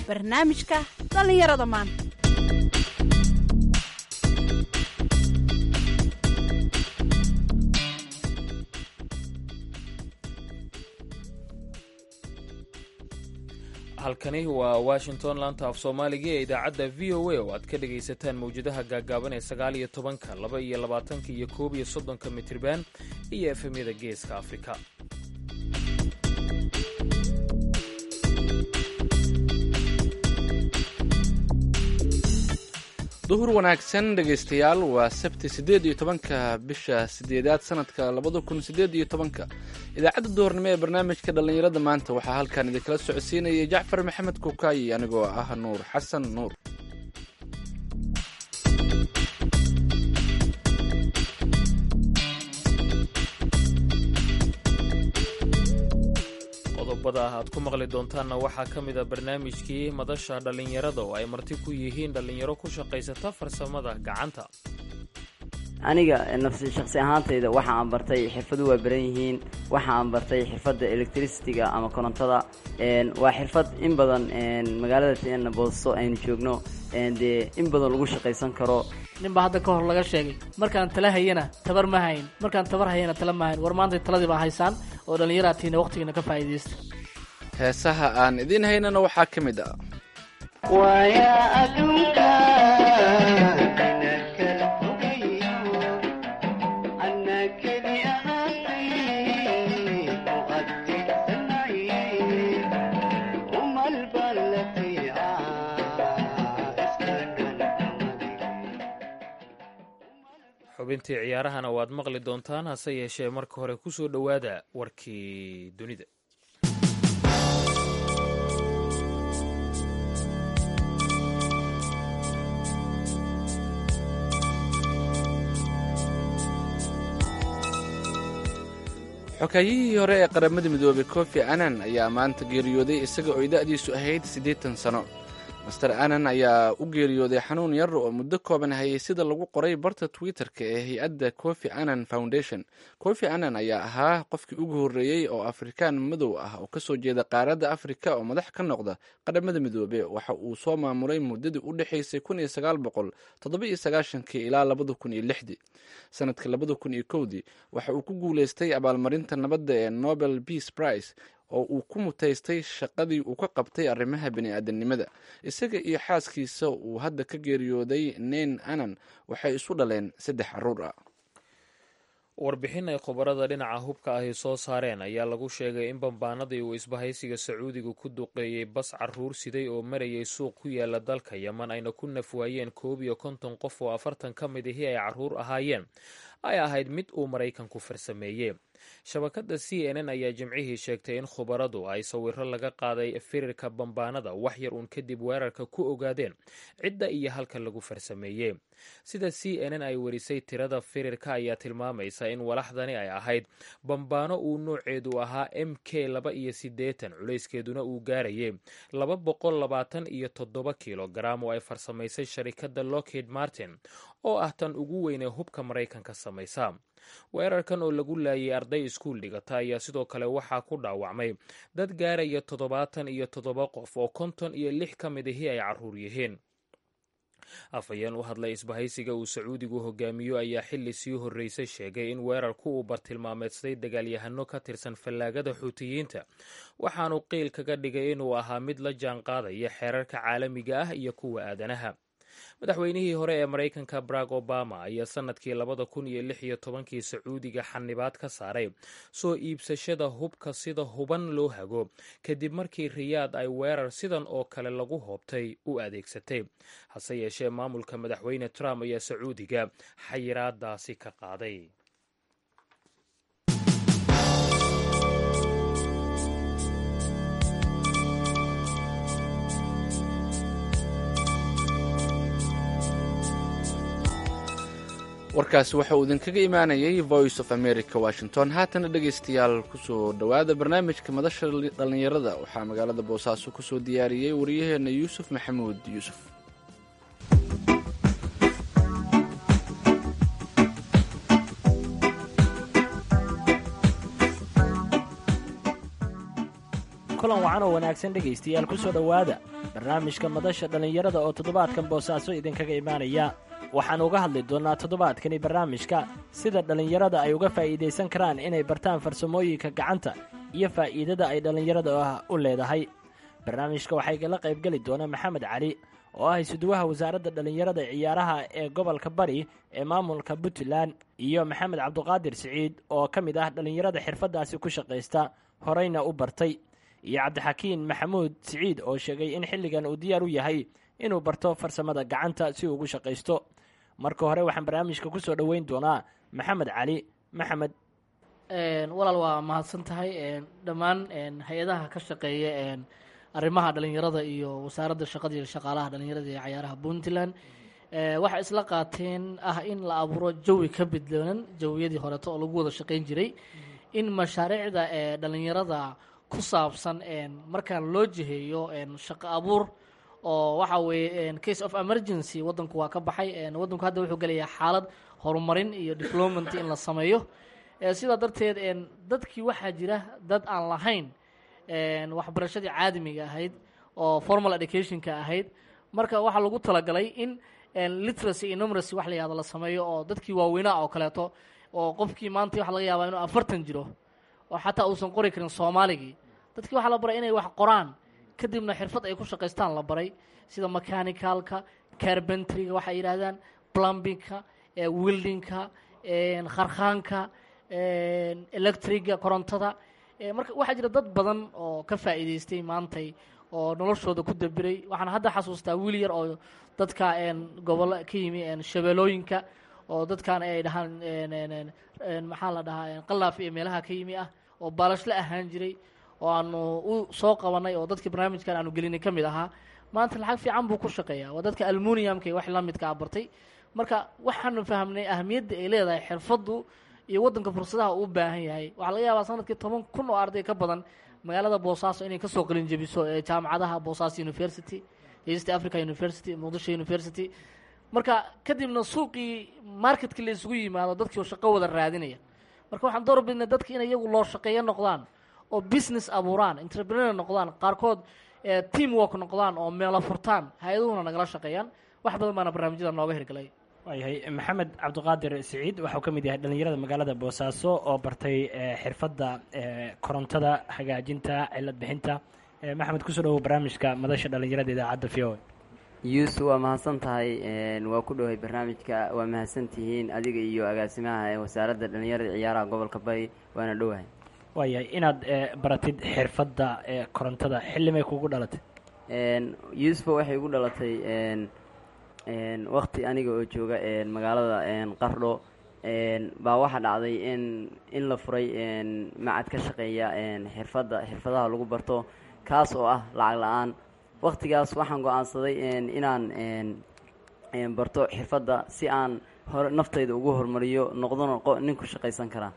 barnaamijka dhallinyarada maanta halkani waa washington laanta af soomaaliga ee idaacadda v o a oo aad ka dhagaysataan mawjadaha gaagaaban ee sagaal iyo tobanka laba iyo labaatanka iyo koob iyo soddonka mitriban iyo efemyada geeska afrika duhur wanaagsan dhegaystayaal waa sabti siddeed iyo tobanka bisha sideedaad sanadka labada kun siddeed iyo tobanka idaacadda duhurnimo ee barnaamijka dhallinyarada maanta waxaa halkan idinkala socodsiinayay jacfar maxamed kukaayi anigoo ah nuur xasan nuur qodobada aad ku maqli doontaanna waxaa ka mid a barnaamijkii madasha dhallinyarada oo ay marti ku yihiin dhallinyaro ku shaqaysata farsamada gacanta aniga nafsi shaqsi ahaantayda waxa aan bartay xirfadu waa baran yihiin waxa aan bartay xirfadda electricitiga ama korontada waa xirfad in badan magaalada boosto aynu joogno dee in badan lagu shaqaysan karo ninbaa hadda ka hor laga sheegay markaan tala hayana tabar ma hayn markaan tabar hayana tala ma hayn war maanta taladii baa haysaan oo dhallinyaraatiina waqtigiina ka faa'iidaysta heesaha aan idiin haynana waxaa ka mid ah xubintii ciyaarahana waad maqli doontaan hase yeeshee marka hore ku soo dhowaada warkii dunida xokaayihii hore ee qaramada midoobay kofi annan ayaa maanta geeriyooday isaga oo da-diisu ahayd siddeetan sano master annan ayaa u geeriyooday xanuun yar oo muddo kooban hayay sida lagu qoray barta twitter-ka ee hay-adda kofi annan foundation kofi annan ayaa ahaa qofkii ugu horreeyey oo afrikaan madow ah oo kasoo jeeda qaaradda afrika oo madax ka noqda qaramada midoobe waxa uu soo maamulay muddadii u dhexaysay kun iyo sagaal boqol toddoba iyo sagaashankii ilaa labada kun iyo lixdii sanadka labada kun iyo kowdii waxa uu ku guuleystay abaalmarinta nabadda ee nobel peace prize oo uu ku mutaystay shaqadii uu ka qabtay arrimaha bini-aadanimada isaga iyo xaaskiisa uu hadda ka geeriyooday nen anan waxay isu dhaleen saddex caruur ah warbixin ay khubarada dhinaca hubka ahi soo saareen ayaa lagu sheegay in bambaanadii uu isbahaysiga sacuudiga ku duqeeyey bas caruur siday oo marayay suuq ku yaala dalka yeman ayna ku nafwaayeen koob iyo konton qof oo afartan ka mid ahi ay caruur ahaayeen ay ahayd mid uu maraykanku farsameeyey shabakadda c n n ayaa jimcihii sheegtay in khubaradu ay sawiro laga qaaday firirka bambaanada wax yar uun kadib weerarka ku ogaadeen cidda iyo halka lagu farsameeyey sida c n n ay warisay tirada firirka ayaa tilmaamaysa in walaxdani ay ahayd bambaano uu nooceedu ahaa m k laba iyo siddeetan culayskeeduna uu gaarayay laba boqol labaatan iyo toddoba kilogaram oo ay farsamaysay sharikadda lockheed martin oo ah tan ugu weynee hubka maraykanka samaysa weerarkan oo lagu laayay arday iskuul dhigata ayaa sidoo kale waxaa ku dhaawacmay dad gaaraya toddobaatan iyo toddoba qof oo konton iyo lix ka mid ahi ay caruur yihiin afhayeen u hadlay isbahaysiga uu sacuudigu hogaamiyo ayaa xili sii horreysay sheegay in weerarku uu bartilmaameedsaday dagaalyahano ka tirsan fallaagada xuutiyiinta waxaanu qiil kaga dhigay inuu ahaa mid la jaan qaadaya xeerarka caalamiga ah iyo kuwa aadanaha madaxweynihii hore ee maraykanka barack obama ayaa sanadkii labada kun iyo lix iyo tobankii sacuudiga xanibaad ka saaray soo iibsashada hubka sida huban loo hago kadib markii riyaad ay weerar sidan oo kale lagu hoobtay u adeegsatay hase yeeshee maamulka madaxweyne trump ayaa sacuudiga xayiraadaasi ka qaaday warkaasi waxa uu idinkaga imaanayay voice of america washington haatana dhegaystayaal kusoo dhowaada barnaamijka madasha dhallinyarada waxaa magaalada boosaaso kusoo diyaariyey wariyaheena yuusuf maxamuud yuusuf kulan wacan oo wanaagsan dhegaystayaal ku soo dhowaada barnaamijka madasha dhallinyarada oo toddobaadkan boosaaso idinkaga imaanaya waxaan uga hadli doonnaa toddobaadkani barnaamijka sida dhallinyarada ay uga faa'iidaysan karaan inay bartaan farsamooyinka gacanta iyo faa'iidada ay dhallinyarada u leedahay barnaamijka waxaa igala qaybgeli doona maxamed cali oo ah isuduwaha wasaaradda dhallinyarada ciyaaraha ee gobolka bari ee maamulka puntland iyo maxamed cabduqaadir siciid oo ka mid ah dhallinyarada xirfaddaasi ku shaqaysta horeyna u bartay iyo cabdixakiin maxamuud siciid oo sheegay in xilligan uu diyaar u yahay inuu barto farsamada gacanta si uu ugu shaqaysto marka hore waxaan barnaamijka ku soo dhoweyn doonaa maxamed cali maxamed walaal waa mahadsan tahay dhammaan hay-adaha ka shaqeeya arrimaha dhalinyarada iyo wasaaradda shaqada iyo shaqaalaha dhalinyarada ee cayaaraha puntland waxay isla qaateen ah in la abuuro jawi ka bedloonan jawiyadii horeeto oo lagu wada shaqayn jiray in mashaariicda ee dhalinyarada ku saabsan markaan loo jiheeyo shaqo abuur oo waxa weeye case of emergency waddanku waa ka baxay waddanku hadda wuxuu gelayaa xaalad horumarin iyo diplomat in la sameeyo sidaa darteed dadkii waxaa jira dad aan lahayn waxbarashadii caadamiga ahayd oo formal educationka ahayd marka waxaa lagu talagalay in literacy iyo numeracy wax la yihahdo la sameeyo oo dadkii waaweynaa oo kaleeto oo qofkii maanta waxa laga yaabaa inuu afartan jiro oo xataa uusan qori karin soomaaligii dadkii waxaa la baray inay wax qoraan kadibna xirfad ay ku shaqaystaan la baray sida mechanicalka carbentryga waxay yidhaahdaan plumbingka wildingka kharkhaanka electriga korontada marka waxaa jira dad badan oo ka faa'iidaystay maantay oo noloshooda ku dabiray waxaan hadda xasuustaa wiil yar oo dadka gobollo ka yimi shabeelooyinka oo dadkan ay dhahaan maxaa la dhahaa qalaaf iyo meelaha ka yimi ah oo baalashle ahaan jiray oo aanu u soo qabanay oo dadkii barnaamijkan aanu gelinay ka mid ahaa maanta lacag fiican buu ku shaqeeyaa waa dadka almuniumka wax la midka a bartay marka waxaanu fahamnay ahamiyadda ay leedahay xirfaddu iyo waddanka fursadaha uu u baahan yahay waxaa laga yaabaa sanadkii toban kun oo arday ka badan magaalada boosaaso inay kasoo qalin jebiso ee jaamacadaha boosaaso university east africa university muqdisho university marka kadibna suuqii marketkii la isugu yimaado dadkii oo shaqo wada raadinaya marka waxaan door bidnay dadki inay iyagu loo shaqeeyo noqdaan oo business abuuraan entrepreneur noqdaan qaarkood team work noqdaan oo meelo furtaan hay-aduhuna nagala shaqeeyaan wax badan baana barnaamijyada nooga hirgalay waayahay maxamed cabdiqaadir siciid waxau ka mid yahay dhallinyarada magaalada boosaaso oo bartay xirfadda korontada hagaajinta cilad bixinta maxamed kusoo dhawow barnaamijka madasha dhallinyarada idaacadda v o yuusuf waa mahadsan tahay waa ku dhowahay barnaamijka waa mahadsan tihiin adiga iyo agaasimaha ee wasaaradda dhallinyarada ciyaaraha gobolka bari waana dhowahay waayahay inaad baratid xirfadda korontada xillimay kugu dhalatay yuusufo waxay igu dhalatay wakti aniga oo jooga magaalada qardho baa waxaa dhacday in in la furay macad ka shaqeeya xirfadda xirfadaha lagu barto kaas oo ah lacag la-aan waktigaas waxaan go-aansaday inaan barto xirfadda si aan hor naftayda ugu horumariyo noqdona nin ku shaqaysan kara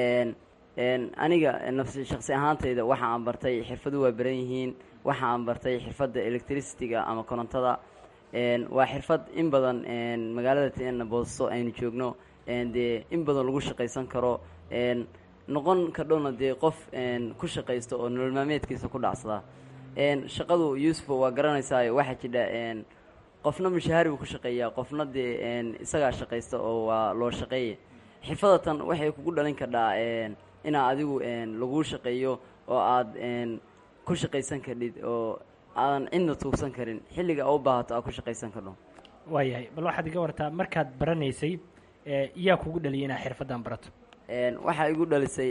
aniga nafsi shaqsi ahaantayda waxa aan bartay xirfadu waa baran yihiin waxa aan bartay xirfadda electricityga ama korontada waa xirfad in badan magaalada tna boosto aynu joogno dee in badan lagu shaqaysan karo noqon kardhowna dee qof ku shaqaysto oo nolol maalmeedkiisa ku dhacsada shaqadu yuusufo waa garanaysaa waxaa jidha qofna mushaahari buu ku shaqeeyaa qofna dee isagaa shaqaysta oo waa loo shaqeeya xirfadatan waxay kugu dhalin kardhaa inaa adigu laguu shaqeeyo oo aad ku shaqaysan kardhid oo aadan cidna tuugsan karin xilliga u baahato aad ku shaqaysan kardho waayahay bal waxaad iga wartaa markaad baranaysay yaa kugu dhaliyay inaad xirfaddan barato waxaa igu dhalisay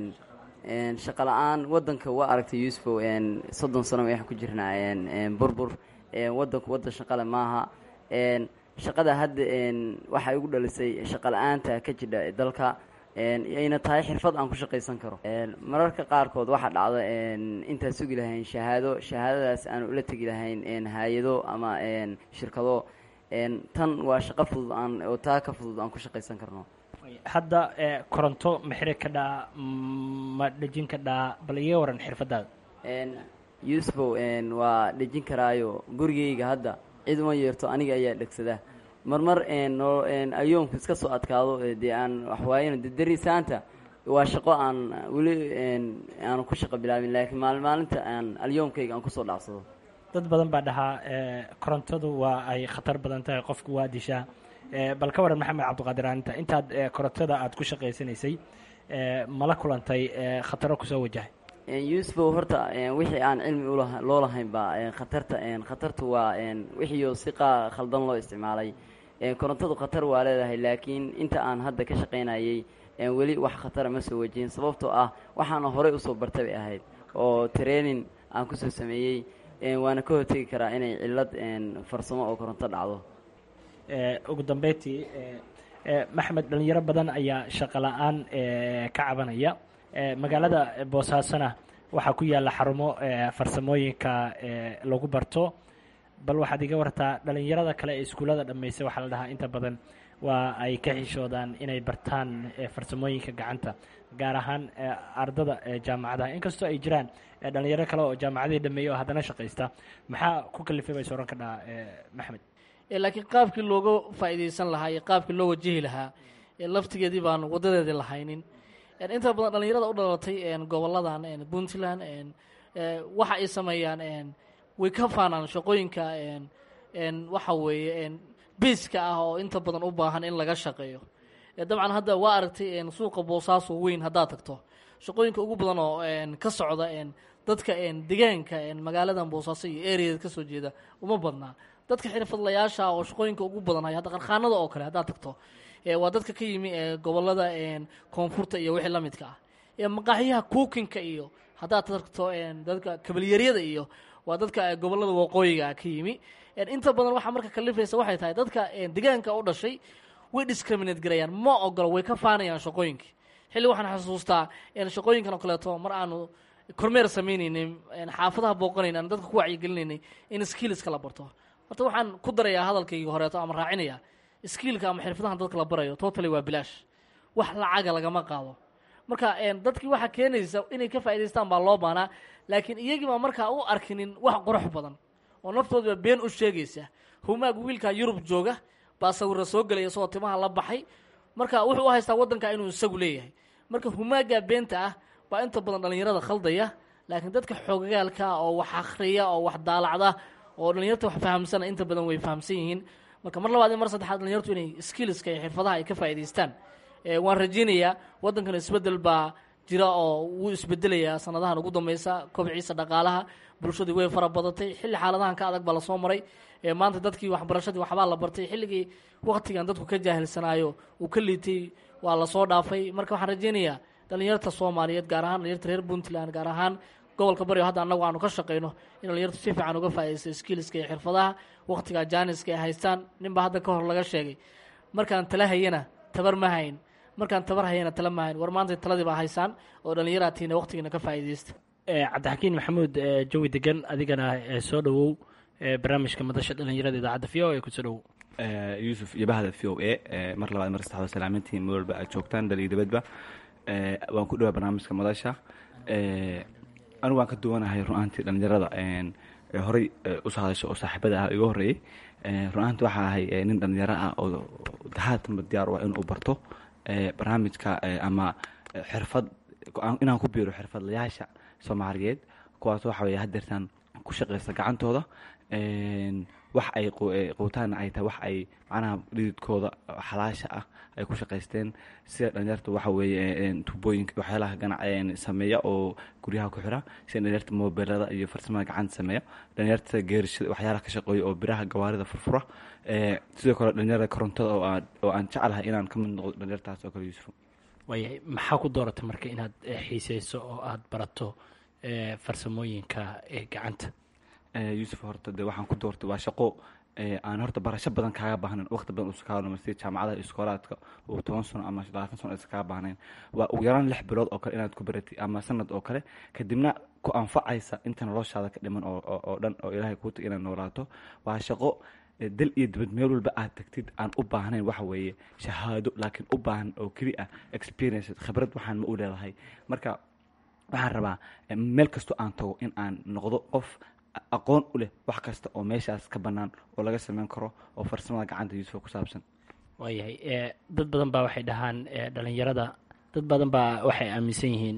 shaqo la-aan waddanka waa aragtay yuusufo soddon sano waxaan ku jirnaa burbur waddanku waddan shaqale maaha shaqada hadda waxaa igu dhalisay shaqo la-aanta ka jidha dalka ayna tahay xirfad aan ku shaqaysan karo mararka qaarkood waxaa dhacda intaan sugi lahayn shahaado shahaadadaas aan ula tegi lahayn hay-ado ama shirkado tan waa shaqo fudud aan oo taa ka fudud aan ku shaqaysan karno hadda koronto ma xiri ka dhaa ma dhejin ka dhaa bal iga waran xirfadaada yuusufow waa dhejin karaayo gurigayga hadda cid uma yeerto aniga ayaa dhegsada marmar no ayoomku iska soo adkaado dee aan waxwaayana de darisaanta waa shaqo aan weli aanu ku shaqo bilaabin laakiin maalin maalinta aan alyoomkayga aan kusoo dhacsado dad badan baa dhahaa korontadu waa ay khatar badan tahay qofku waa dishaa bal ka waran maxamed cabdiqaadir aaninta intaad korontada aada ku shaqaysanaysay mala kulantay khataro kusoo wajahay yuusufow horta wixii aan cilmi ula loo lahayn ba khatarta khatartu waa wixiio si qaa khaldan loo isticmaalay korontadu khatar waa leedahay laakiin inta aan hadda ka shaqaynayay weli wax khatara ma soo wajihin sababtoo ah waxaana horey usoo bartay bay ahayd oo training aan kusoo sameeyey waana ka hortegi karaa inay cillad farsamo oo koronto dhacdo ugu dambeyntii maxmed dhalinyaro badan ayaa shaqo la-aan ka cabanaya magaalada boosaasona waxaa ku yaalla xarumo farsamooyinka lagu barto bal waxaad iga wartaa dhalinyarada kale ee iskuullada dhammaysa waxaa la dhahaa inta badan waa ay ka xishoodaan inay bartaan farsamooyinka gacanta gaar ahaan ardada jaamacadaha inkastoo ay jiraan dhalinyaro kale oo jaamacadihii dhameeya oo haddana shaqaysta maxaa ku kalifay bay sooran ka dhahaa maxmed laakiin qaabkii looga faa'iidaysan lahaa iyo qaabkii loo wajihi lahaa laftigeedii baan wadadeedii lahaynin inta badan dhalinyarada u dhalatay goboladan puntland waxa ay sameeyaan way ka faanaan shaqooyinka waxa weeye biiska ah oo inta badan u baahan in laga shaqeeyo dabcan hadda waa aragtay suuqa boosaaso weyn haddaad tagto shaqooyinka ugu badan oo ka socda dadka degaanka magaaladan boosaaso iyo areada kasoo jeeda uma badnaa dadka xirfadlayaasha oo shaqooyinka ugu badan hay hadda qarkhaanada oo kale haddaad tagto waa dadka ka yimi gobolada koonfurta iyo wixii la midka ah maqaaxyaha kuukinka iyo haddaad tagto dadka kabalyaryada iyo waa dadka gobolada waqooyiga ka yimi inta badan waxaa marka kalifaysa waxay tahay dadka degaanka u dhashay way discriminate garayaan ma ogolo way ka faanayaan shaqooyinkii xilli waxaan xasuustaa shaqooyinkan oo kaleeto mar aanu kormeer samaynaynay xaafadaha booqanayn aan dadka ku wacyigelinaynay in skillska la barto horta waxaan ku darayaa hadalkayga horeeto ama raacinayaa skillka ama xirfadahan dadka la barayo totally waa bilaash wax lacaga lagama qaado marka dadkii waxaa keenaysa inay ka faa'idaystaan baa loo baanaa laakiin iyagii baa markaa u arkinin wax qurux badan oo naftoodba been u sheegaysa humaag wiilka yurub jooga baa sawira soo gelaya isagoo timaha la baxay marka wuxuu u haystaa waddanka inuu isagu leeyahay marka humaaga beenta ah baa inta badan dhallinyarada khaldaya laakiin dadka xoogagaalka oo wax akhriya oo wax daalacda oo dhallinyarta wax fahamsana inta badan way fahamsan yihiin marka mar labaad iyo mar saddexaad dhallinyartu inay skillska iyo xirfadaha ay ka faa'idaystaan waan rajaynayaa waddankan isbeddel baa jira oo wuu isbedelayaa sanadahan ugu dambeysa kobciisa dhaqaalaha bulshadii way fara badatay xilli xaaladahan ka adag baa lasoo maray maanta dadkii waxbarashadii waxbaa la bartay xilligii waktigan dadku ka jaahilsanaayo uu ka liitay waa lasoo dhaafay marka waxaan rajaynayaa dhalinyarta soomaaliyeed gaar ahaan dhalinyarta reer puntland gaar ahaan gobolka baryo hadda annagu aanu ka shaqayno in dhalinyartu si fiican uga faa'iidaysta skillska iyo xirfadaha waktiga jaaniska ay haystaan ninbaa hadda ka hor laga sheegay markaan tala hayana tabar ma hayn markaan tabar hayana tala ma hayn war maanta taladii baa haysaan oo dhallinyaraatiina waktigiina ka faa'iidaysta cabdixakiin maxamuud jawi degan adigana soo dhowow barnaamijka madasha dhalinyarada idaacadda v o a kusoo dhowow yuusuf iyo bahda v o a mar labaad mar saddexaad salaamintiin moolba aad joogtaan dhal iyo dibadba waan ku dhawaa barnaamijka madasha anigu waan ka duwanahay run-aantii dhalinyarada horey usoo hadasho oo saaxiibada ah iga horreeyey run-aantii waxaa ahay nin dhalinyaro ah oo haatanba diyaar u ah inuu barto barnaamijka ama xirfad inaan ku biiro xirfadlayaasha soomaaliyeed kuwaas waxa weye hadeertaan ku shaqaysta gacantooda wax ay quutaana ay tahay wax ay macnaha dhididkooda xalaasha ah ay ku shaqaysteen sida dhalinyarta waxa weeye tubooyinka waxyaalaha ganac sameeya oo guryaha ku xira sida dhalinyarta mobilada iyo farsamada gacanta sameeya dhalinyarta geerishada waxyaalaha ka shaqeeya oo biraha gawaarida furfura sidoo kale dhalinyarada korontada oo aan oo aan jecelahay inaan ka mid noqdo dhalinyartaas oo kale yuusuf waayahay maxaa ku dooratay marka inaad xiiseyso oo aada barato farsamooyinka gacanta yuusuf horta de waxaan ku doortay waa shaqo aan horta barasho badan kaaga baahnayn waqti badan usa kaaga sida jaamacadaha iskoolaadka oo toban sano ama labaatan sano aysan kaaga baahnayn waa ugu yaraan lix bilood oo kale inaad ku baratid ama sanad oo kale kadibna ku anfacaysa inta noloshaada ka dhiman oo dhan oo ilaahay kuu tag inaad noolaato waa shaqo dal iyo dibad meel walba aad tagtid aan u baahnayn waxa weeye shahaado laakiin u baahan oo keli ah experience khibrad waxaan ma u leedahay marka waxaan rabaa meel kastoo aan tago in aan noqdo qof aqoon u leh wax kasta oo meeshaas ka bannaan oo laga sameyn karo oo farsamada gacanta yuusuf ku saabsan waayahay dad badan baa waxay dhahaan dhalinyarada dad badan baa waxay aaminsan yihiin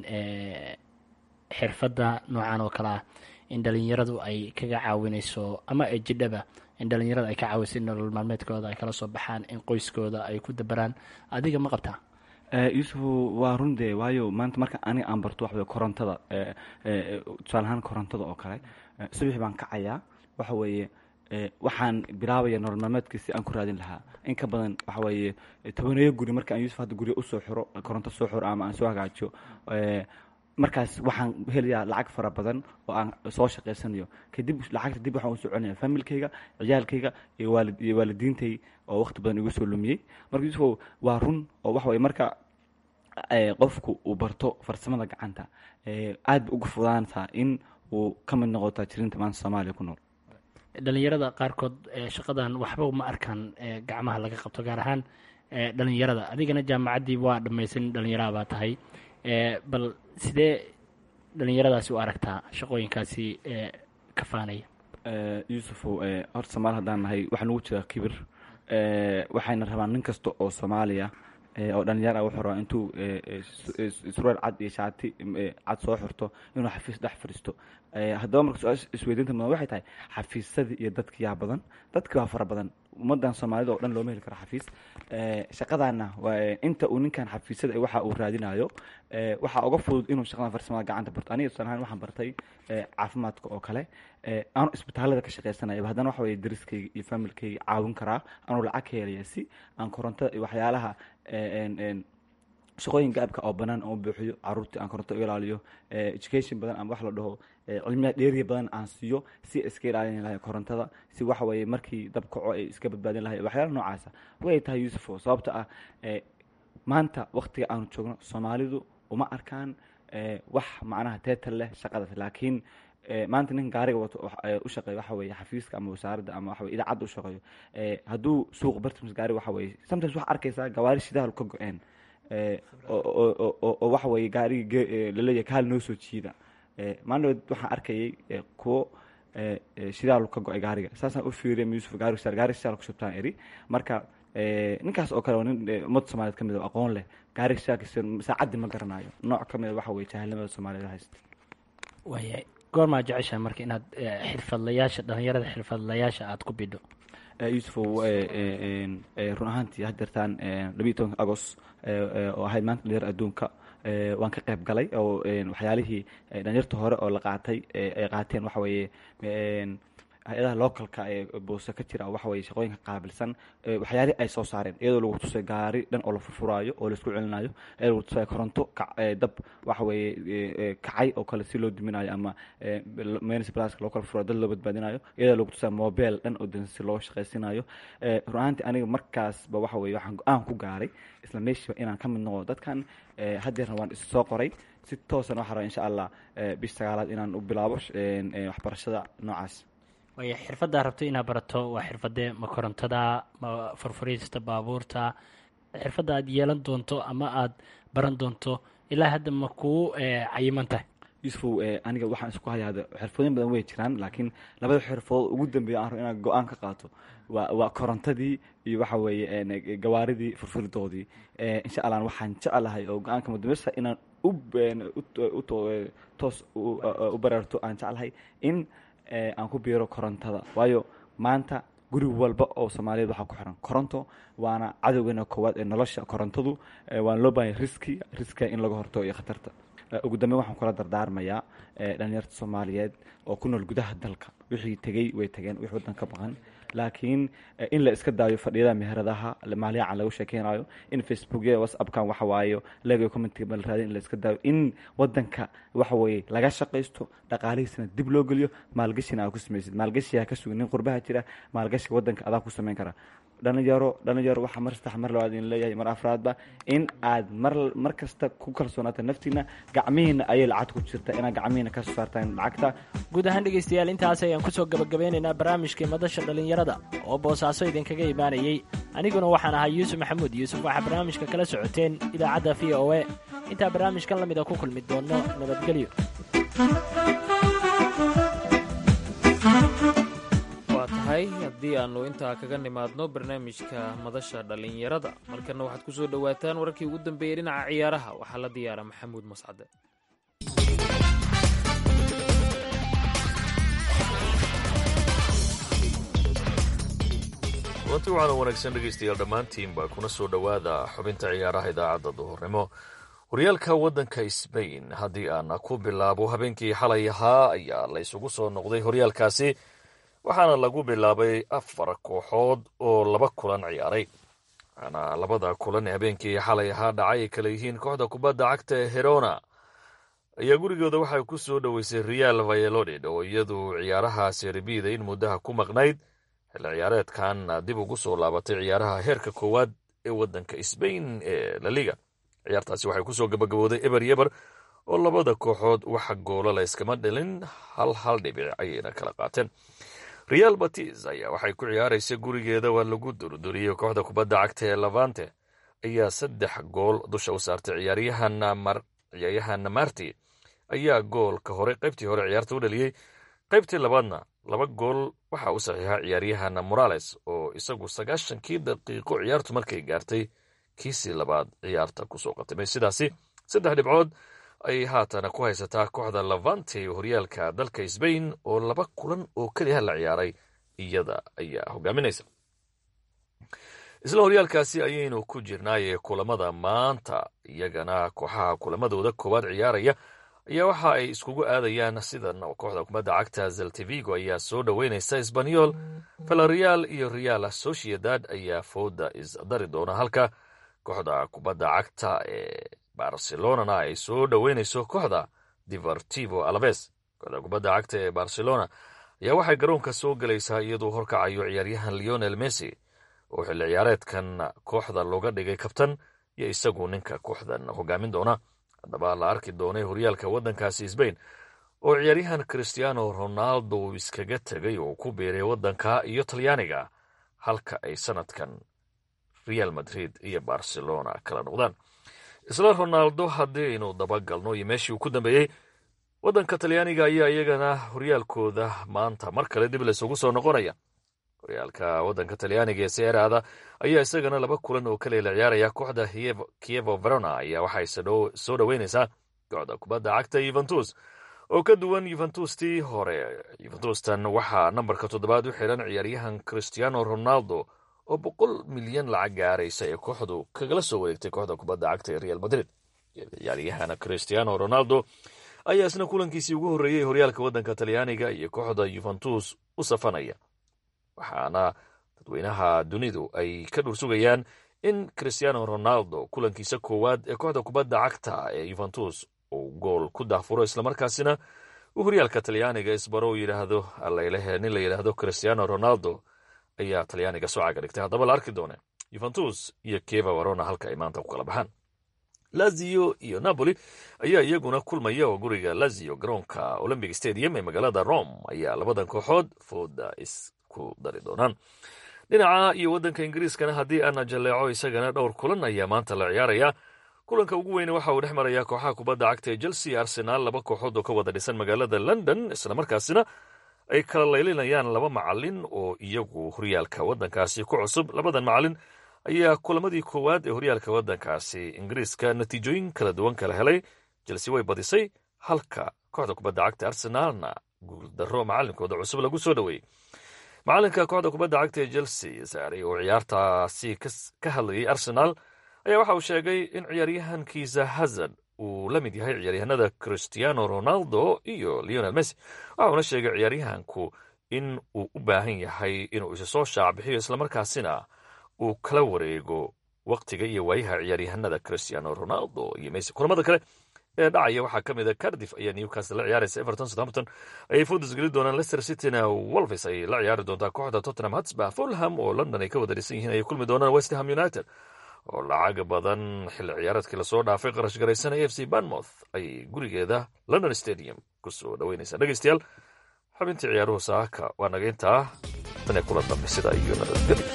xirfadda noocan oo kale ah in dhalinyaradu ay kaga caawinayso ama ay jidhaba in dhalinyarada ay ka caawiso in nolol maalmeedkooda ay kala soo baxaan in qoyskooda ay ku dabaraan adiga ma qabtaa yuusufu waa run dee waayo maanta marka aniga aan barto waxa weye korontada tusaale ahaan korontada oo kale subaxi baan kacayaa waxa weeye waxaan bilaabaya nolol maalmeedka si aan ku raadin lahaa in ka badan waxa weeye tobaneeyo guri marka aan yuusuf hadda guryo usoo xiro koronto soo xiro ama aan soo hagaajiyo markaas waxaan helayaa lacag fara badan oo aan soo shaqaysanayo kadib lacagta dib waxaan usoo celinaya familkayga ciyaalkayga iyo waalid iyo waalidiintay oo waqti badan igu soo lumiyey marka yuusuf waa run oo waxa weye marka qofku uu barto farsamada gacanta aad ba uga fudaantaa in uu ka mid noqo taajiriinta maanta soomaaliya ku nool dhalinyarada qaarkood shaqadan waxba ma arkaan gacmaha laga qabto gaar ahaan dhalinyarada adigana jaamacaddii waa dhammaysan dhalinyaraha baa tahay bal sidee dhalinyaradaasi u aragtaa shaqooyinkaasi ka faanaya yuusufow horta soomaali haddaan nahay waxaa nagu jira kibir waxayna rabaan nin kasta oo soomaaliya oo dhalinyar ah wuxuu rabaa intuu surwaal cad iyo shaati cad soo xirto inuu xafiis dhex fadhiisto haddaba marka su-aasha isweydiinta mudan waxay tahay xafiisadii iyo dadki yaa badan dadki waa fara badan ummadan soomaalida oo dhan looma heli karo xafiis shaqadaana inta uu ninkan xafiisada waxa uu raadinayo waxaa uga fudud inuu shaqadan farsamada gacanta barto aniga tusaale ahaan waxaan bartay caafimaadka oo kale aanu isbitaalada ka shaqaysanaya haddana waxa weye dariskayga iyo familkayga caawin karaa anuu lacag ka helaya si aan korontada iyo waxyaalaha shaqooyin gaabka oo banaan oo buuxiyo caruurtii aan koronto u ilaaliyo education badan ama wax la dhaho cilmiya dheeriya badan aan siiyo si iska ilaalin lahay korontada si waxa weeye markii dab kaco ay iska badbaadin lahay waxyaala noocaasa way tahay yuusufo sababta ah maanta waktiga aanu joogno soomaalidu uma arkaan wax macnaha teetal leh shaqadaas laakiin maanta nin gaariga wato u shaqeeyo waxa weeye xafiiska ama wasaaradda ama waxa weye idaacadda u shaqeeyo hadduu suuq bartims gaari waxa weeye sometimes waxaa arkaysaa gawaari shidaal ka go-een oo waxa weeye gaarigi laleeyahay kaal noo soo jiida maalin waxaan arkayay kuwo shidaal ka go-ay gaariga saasaan u fiiriya yuusuf gaari shidaal gaari shidaal ku shubtaan eri marka ninkaas oo kale waa nin ummadda soomaaliyeed ka mid oo aqoon leh gaari shidaalkiisa saacaddi ma garanayo nooc ka mid a waxa weye jahilnimada soomaaliyeed haysta waayahay goormaa jeceshaha marka inaad xirfadlayaasha dhalinyarada xirfadlayaasha aada ku bidho yuusufow run ahaantii hadeertaan labiiyi tobanka agost oo ahayd maanta dhalinyar adduunka waan ka qayb galay oo waxyaalihii dhalinyarta hore oo la qaatay ay qaateen waxa weeye hay-adaha localka ee boose ka jira waxa weye shaqooyinka qaabilsan waxyaalihii ay soo saareen iyadoo lagu tusay gaari dhan oo la furfuraayo oo laisku celinayo iyadoo lagu tusay koronto dab waxa weeye kacay oo kale si loo duminayo ama menis blaska loo kala furayo dad loo badbaadinayo iyadoo lagu tusay mobile dhan oo dan si loo shaqaysinayo run ahaantii aniga markaasba waxa weye waxaan go-aan ku gaaray isla meeshiiba inaan ka mid noqdo dadkan haddeerna waan is soo qoray si toosan waxaa raba insha allah bish sagaalaad inaan u bilaabo waxbarashada noocaas waaya xirfaddaa rabto inaad barato waa xirfadee ma korontada ma furfuriista baabuurta xirfadda aad yeelan doonto ama aad baran doonto ilaa hadda ma kuu cayiman tahay yuusufow aniga waxaan isku hayaa xirfooyin badan way jiraan laakiin labada xirfadood ugu dambeeya aan rabo inaan go-aan ka qaato waa waa korontadii iyo waxa weeye gawaaridii furfuridoodii insha allah waxaan jeclahay oo go-aanka mudameysta inaan u toos u baraarto aan jeclahay in aan ku biiro korontada waayo maanta guri walba oo soomaaliyeed waxaa ku xiran koronto waana cadowgeena koowaad ee nolosha korontadu waana loo baahanya riski riskiga in laga hortago iyo khatarta ugu dambeyn waxaan kula dardaarmayaa dhalinyarta soomaaliyeed oo ku nool gudaha dalka wixii tegey way tageen wix waddan ka baqan laakiin in la iska daayo fadhiyada meheradaha maalyacan lagu sheekeynayo in facebookyada whatsappkan waxa waayo legayo commentiga bal raadin in la iska daayo in wadanka waxa weeye laga shaqaysto dhaqaalihiisana dib loo geliyo maalgashina aa ku samaysid maalgashiyaa ka sugin nin qurbaha jira maalgashiga wadanka adaa ku samayn kara dhalinyaro dhalinyaro waxaa mar saddex mar labaad idin leeyahay mar afraadba in aad mar mar kasta ku kalsoonaata naftiina gacmihiina ayay lacag ku jirta inaad gacmihiina ka soo saartaan lacagta guud ahaan dhegaystayaal intaas ayaan kusoo gabagabeynaynaa barnaamijkii madasha dhallinyarada oo boosaaso idinkaga imaanayey aniguna waxaan ahaa yuusuf maxamuud yuusuf waxaa barnaamijka kala socoteen idaacadda v o e intaa barnaamijkan la mida ku kulmi doonno nabadgelyo waa tahay haddii aannu intaa kaga nimaadno barnaamijka madasha dhallinyarada markana waxaad ku soo dhowaataan wararkii ugu dambeeyey dhinaca ciyaaraha waxaa la diyaara maxamuud mascade kulanti waxaana wanaagsan dhegaystayaal dhammaantiinba kuna soo dhowaada xubinta ciyaaraha idaacadda duhurnimo horyaalka waddanka sbain haddii aan ku bilaabo habeenkii xalay ahaa ayaa la ysugu soo noqday horyaalkaasi waxaana lagu bilaabay afar kooxood oo laba kulan ciyaaray waxaana labada kulan ee habeenkii xalay ahaa dhacay ay kala yihiin kooxda kubadda cagta ee herona ayaa gurigooda waxay ku soo dhoweysay real vayalodid oo iyadu ciyaaraha seribida in muddaha ku maqnayd xilli ciyaareedkan dib ugu soo laabatay ciyaaraha heerka koowaad ee waddanka sbain ee laliga ciyaartaasi waxay kusoo gabagabooday eber yeber oo labada kooxood waxa goola la yskama dhalin hal hal dhibic ayayna kala qaateen real batis ayaa waxay ku ciyaaraysa gurigeeda waa lagu durduriyey kooxda kubadda cagta ee lavante ayaa saddex gool dusha u saartay ciyaaryahan marti ayaa goolka hore qaybtii hore ciyaarta u dhaliyey qaybtii labaadna laba gool waxaa u saxiixa ciyaaryahan morales oo isagu sagaashankii daqiiqo ciyaartu markay gaartay kiisii labaad ciyaarta kusoo qatimay sidaasi saddex dhibcood ayay haatana ku haysataa kooxda lavante horyaalka dalka sbain oo laba kulan oo keliya la ciyaaray iyada ayaa hogaaminaysa isla horyaalkaasi ayaynu ku jirnaaye kulamada maanta iyagana kooxaha kulamadooda koowaad ciyaaraya ayaa waxa ay iskugu aadayaan sidan kooxda kubadda cagta zeltivigo ayaa soo dhoweynaysa sbanyol valareal iyo real sociedad ayaa fooda isdari doona halka kooxda kubadda cagta ee barcelonana ay soo dhoweynayso kooxda divertivo alaves kooxda kubadda cagta ee barcelona ayaa waxay garoonka soo gelaysaa iyadoo horkacayo ciyaaryahan leonel messi oo xilli ciyaareedkan kooxda looga dhigay kabtan iyo isagu ninka kooxdan hogaamin doona haddaba la arki doonay horyaalka waddankaasi sbain oo ciyaaryahan christiano ronaldo uu iskaga tegay oo ku biiray waddanka iyo talyaaniga halka ay sanadkan real madrid iyo barcelona kala noqdaan isla ronaldo haddii aynu dabagalno iyo meeshii uu ku dambeeyey waddanka talyaaniga ayaa iyagana horyaalkooda maanta mar kale dib laysugu soo noqonaya horyaalka waddanka talyaaniga ee seeraada ayaa isagana laba kulan oo kale la ciyaaraya kooxda kievo verona ayaa waxay soo dhoweynaysaa kooxda kubadda cagta yuventus oo ka duwan yuventustii hore yuventustan waxaa nambarka toddobaad u xiran ciyaaryahan christiano ronaldo oo boqol milyan lacag gaaraysa ee kooxdu kagala soo wareegtay kooxda kubadda cagta ee real madrid ciyaaryahan christiano ronaldo ayaa isna kulankiisii ugu horreeyey horyaalka waddanka talyaaniga iyo kooxda yuventus u safanaya waxaana dadweynaha dunidu ay ka dhursugayaan in christiano ronaldo kulankiisa koowaad ee kooxda kubadda cagta ee yuventus uu gool ku daafuro islamarkaasina uu horyaalka talyaaniga isbaro u yidhaahdo allailehe nin la yidhaahdo christiano ronaldo ayaa talyaaniga soo caga dhigtay haddaba la arki doone yuventus iyo keva varona halka ay maanta ku kala baxaan lazio iyo napoli ayaa iyaguna kulmaya oo guriga lazio garoonka olympic stadium ee magaalada rome ayaa labadan kooxood fooda isku dari doonaan dhinaca iyo waddanka ingiriiskana haddii aana jalleeco isagana dhowr kulan ayaa maanta la ciyaaraya kulanka ugu weyne waxa uu dhex marayaa kooxaha kubadda cagta ee chelsea arsenaal laba kooxood oo ka wada dhisan magaalada london islamarkaasina ay kala laylinayaan laba macalin oo iyagu horyaalka waddankaasi ku cusub labadan macalin ayaa kulamadii koowaad ee horyaalka waddankaasi ingiriiska natiijooyin kala duwan kala helay chelsea way badisay halka kooxda kubadda cagta arsenaalna guuldaro macalinkooda cusub lagu soo dhoweeyey macalinka kooxda kubadda cagta ee chelsea saaray oo ciyaartaasi ka hadlayay arsenaal ayaa waxa uu sheegay in ciyaaryahankiisa hazard uu la mid yahay ciyaaryahanada christiano ronaldo iyo leonel messi waxauna sheegay ciyaaryahanku in uu u baahan yahay inuu isa soo shaacbixiyo islamarkaasina uu kala wareego waktiga iyo waayaha ciyaaryahanada christiano ronaldo iyo messi kulamada kale ee dhacaya waxaa ka mid a cardif ayaa newcastle la ciyaaraysa everton southampton ayay foodis geli doonaan leicester cityna wolves ayay la ciyaari doontaa kooxda tottenham hotspur fulham oo london ay ka wada dhisan yihiin ayay kulmi doonaan west ham united oo lacag badan xilli ciyaareedkii lasoo dhaafay qarash garaysan a f c banmouth ayay gurigeeda london stadium kusoo dhoweynaysaa dhegeystayaal xubintii ciyaaruhu saaka waa naga intaa tan ee kula dambe sida iyo nabadgeli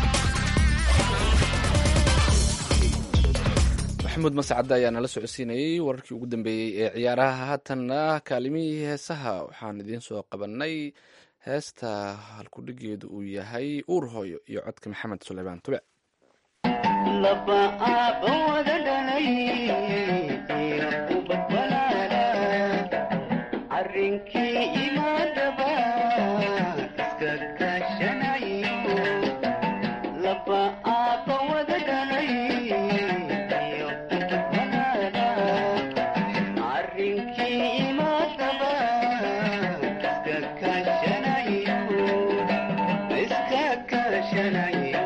maxamuud mascadda ayaa nala socodsiinayey wararkii ugu dambeeyey ee ciyaaraha haatanna kaalimihii heesaha waxaan idiin soo qabanay heesta halkudhigeedu uu yahay uur hooyo iyo codka maxamed suleymaan tube laba aaba wada dhalay iyo ubad walaala arrinkii imaadaba iska kaashanayo laba aaba wada dhalay iyo ubad walaala arrinkii imaadaba iska kaashanayo iska kaashanayo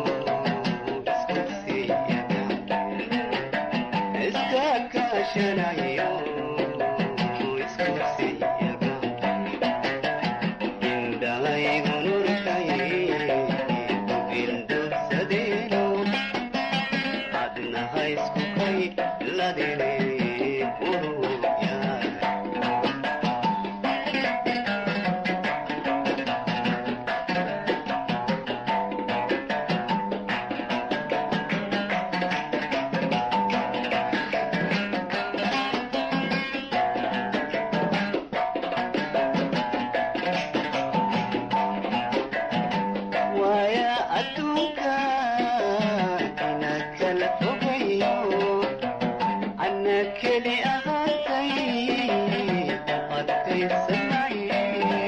waaya adduunka ina kala fogayo ana keli ahaantay adkaysanaye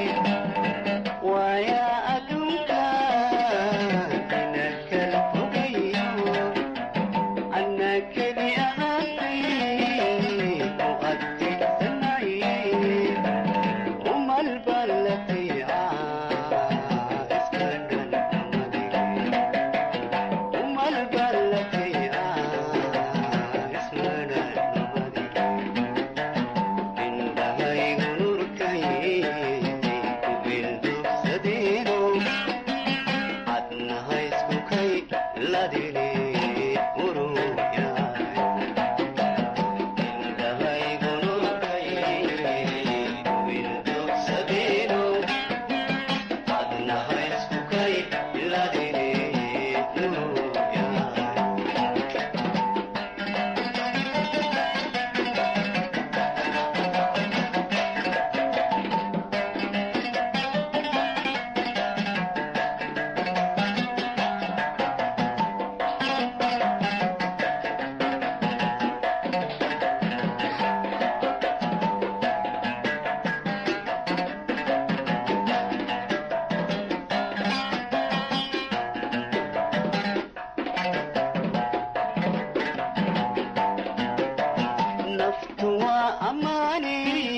waaya adduunka ina kala fogayo ana keli ahaantay u adkaysanaye umal ballataya iska umal ballataya isma indhahaygu nurkay ku bildugsadeeno adnaha isku kay ladine uruyaay indhahaygu nurkay ku bildugsadeeno adnaha isku kay ladine uruyaay naftu waa ammaane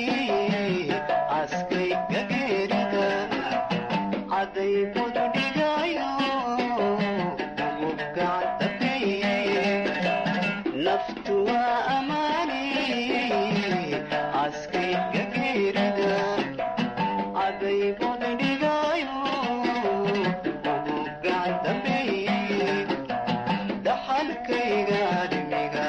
askay gageerida caday budu dhigayo ugu gacdabeeye naftu waa ammaane askay gageerida caday budu dhigayo ugu gacdabeeye dhaxalkayga dhimiga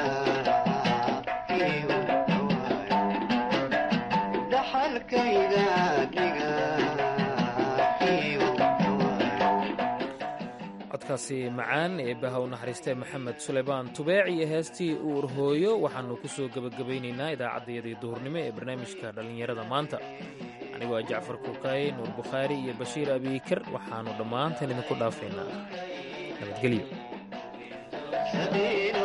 dhaxalkayga dhiga codkaasi macaan ee baha u naxariistay maxamed suleymaan tubeec iyo heestii uur hooyo waxaannu ku soo gebagabaynaynaa idaacaddayadii duhurnimo ee barnaamijka dhallinyarada maanta anigoo ah jacfar kuukaaye nuur bukhaari iyo bashiir abiikar waxaannu dhammaantan idinku dhaafaynaa nabadgelyo sadeeno